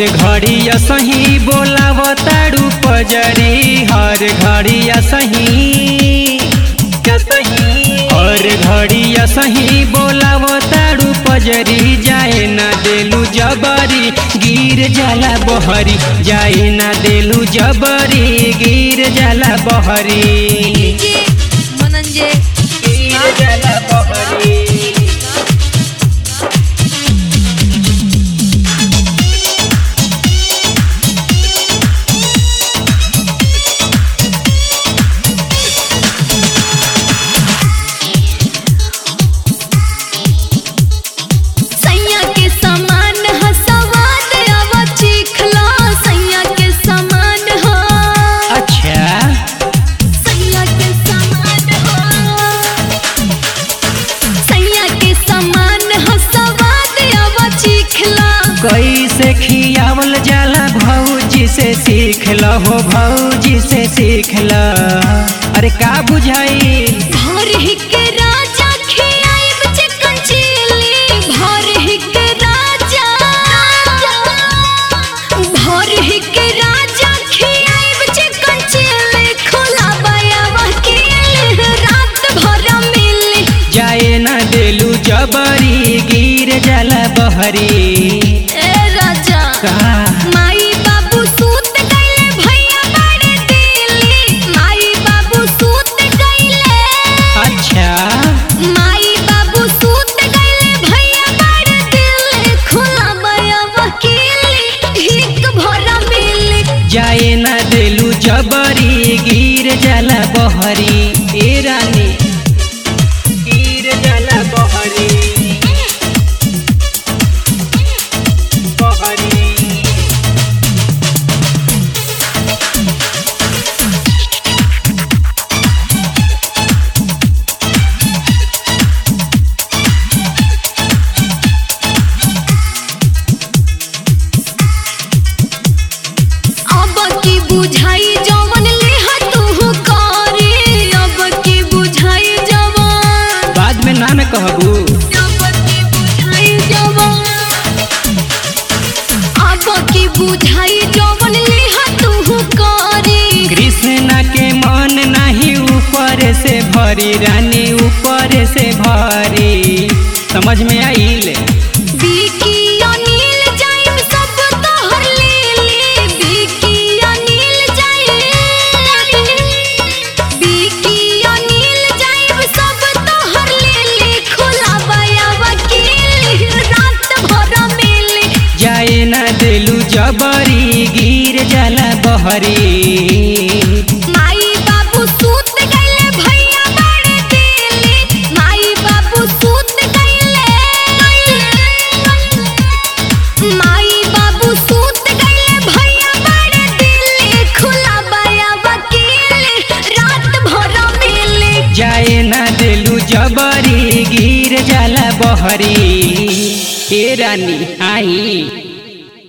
घड़ी सही बोलाव तारू पजरी हर घड़ी सही हर घड़ी सही बोलाव तारू पजरी जाए ना देलू जबरी गिर जाला बहरी जाए ना देलू जबरी गिर जाला बहरी डीजे मनंजे गिर जाला बहरी सैया के समान ह सवाद अब चिखला सैया के समान ह अच्छा सैया के समान ह सैया के समान ह सवाद अब चिखला कैसे खियावल जाला भौजी से सीख ल हो भौजी से सीख ल अरे का बुझाई भर हिक राजा खियाइब चिकन चिली भर हिक राजा भर हिक राजा खियाइब चिकन चिली खोला बया वकील रात भर मिली जाए ना देलू जबरी गिर जाला बहरी ए राजा का माई बाबू सूत गइले भैया बड़े दिली माई बाबू सूत गइले अच्छा माई बाबू सूत गइले भैया बड़ दिल खुला बया वकील हिक भरा मिल जाए ना देलू जबरी गिर जाला बहरी ए रानी गिर जाला बहरी बहरी अब की बुझाई जवन लेहा तू करे अब की बुझाई जवन बाद में ना न कहबू अब की बुझाई जवन अब की बुझाई जवन लेहा तू करे कृष्णा के मन नहीं ऊपर से भरी रानी ऊपर से भरी समझ में आइल बिकी अनिल जाइम सब तोहर लेले बिकी अनिल जाइम बिकी अनिल जाइम सब तोहर लेले खोला बया वकील रात भर मिली जाए ना दिलू जबरी गिर जाला बहरी माई बाबू सूत गइले भैया बड़े दिली माई बाबू सूत गइले माई बाबू सूत गइले भैया बड़े दिली खुला बया वकील रात भर मिली जाए ना दिलू जबरी गिर जाला बहरी ए रानी आई